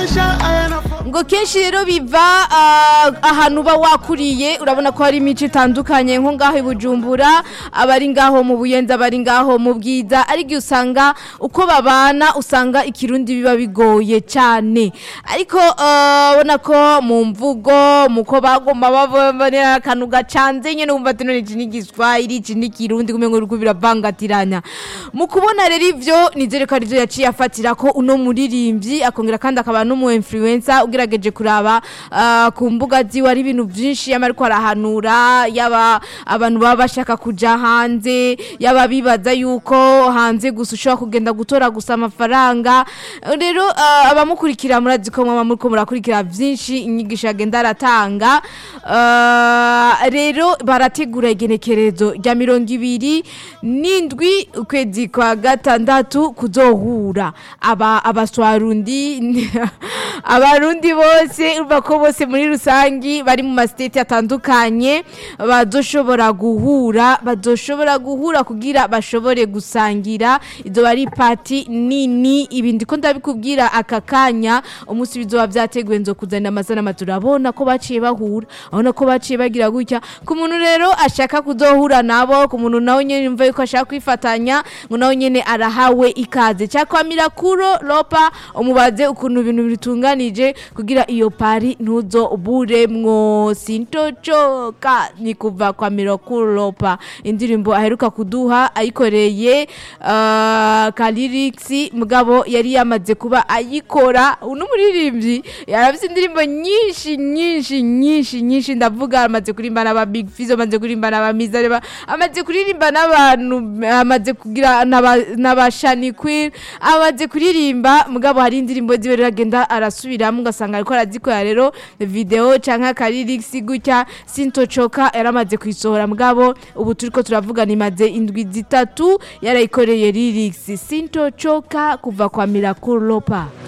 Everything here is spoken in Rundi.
ngo kenshi rero biva ah, ahantu uba wakuriye urabona ko hari imico itandukanye nko ngaho i bujumbura abari ngaho mu buyenzi abari ngaho mu bwiza ariko usanga uko babana usanga ikirundi biba bigoye cyane ariko ah, ubona ko mu mvugo muko bagomba babonera akantu gacanze nyine wumva ati none iki ni igiswahili iki ni ikirundi kumengo uriko biravangatiranya mu kubona rero ivyo nizere ko arivyo yaciye afatira ko uno muririmbyi akongera kandi akaba n'umu influencer ugerageje kuraba ah, ku mbuga ziwe ari ibintu byinshi yaba ariko arahanura yaba abantu baba bashaka kuja hanze yaba bibaza yuko hanze gusa ushobora kugenda gutora gusa amafaranga rero ah, abamukurikira murazi ko mwaba muriko murakurikira byinshi inyigisho yagenda aratanga Ah, rero barategura igenekerezo rya mirongo ibiri n'indwi ukwezi kwa gatandatu kuzohura aba abaswarundi abarundi bose urumva ko bose muri rusangi bari mu masiteti atandukanye bazoshobora guhura bazoshobora guhura kugira bashobore gusangira izo bari pati nini ibindi ko ndabikubwira aka kanya umunsi bizoba byateguwe nzo kuzana amazina turabona ko baciye bahura abona ko baciye bagira gutya ku muntu rero ashaka kuzohura nabo ku muntu nawe nyene yumva yuko ashaka kwifatanya ngo nawe nyene arahawe ikaze cyakwa mirakuro lopa umubaze ukuntu ibintu bitunganije kugira iyo pari ntuzo buremwo sintocoka ni kuva kwa mirakuro lopa indirimbo aheruka kuduha ayikoreye uh, kaliriksi mugabo yari yamaze kuba ayikora uno muririmbyi yarafise indirimbo nyinshi nyinshi nyinshi nyinshi ndavuga amaze kuririmba n'aba big fizo amaze kuririmba n'aba mizareba amaze kuririmba n'abantu amaze kugira n'aba- n'aba shani queen amaze kuririmba mugabo hari indirimbo ziwe rero agenda arasubiramo ugasanga ariko arazikora rero video canke akaririksi gutya sintocoka yaramaze kuyisohora mugabo ubu turiko turavuga nimaze indwi zitatu yarayikoreye lyrics sintocoka kuva kwa miracle lopa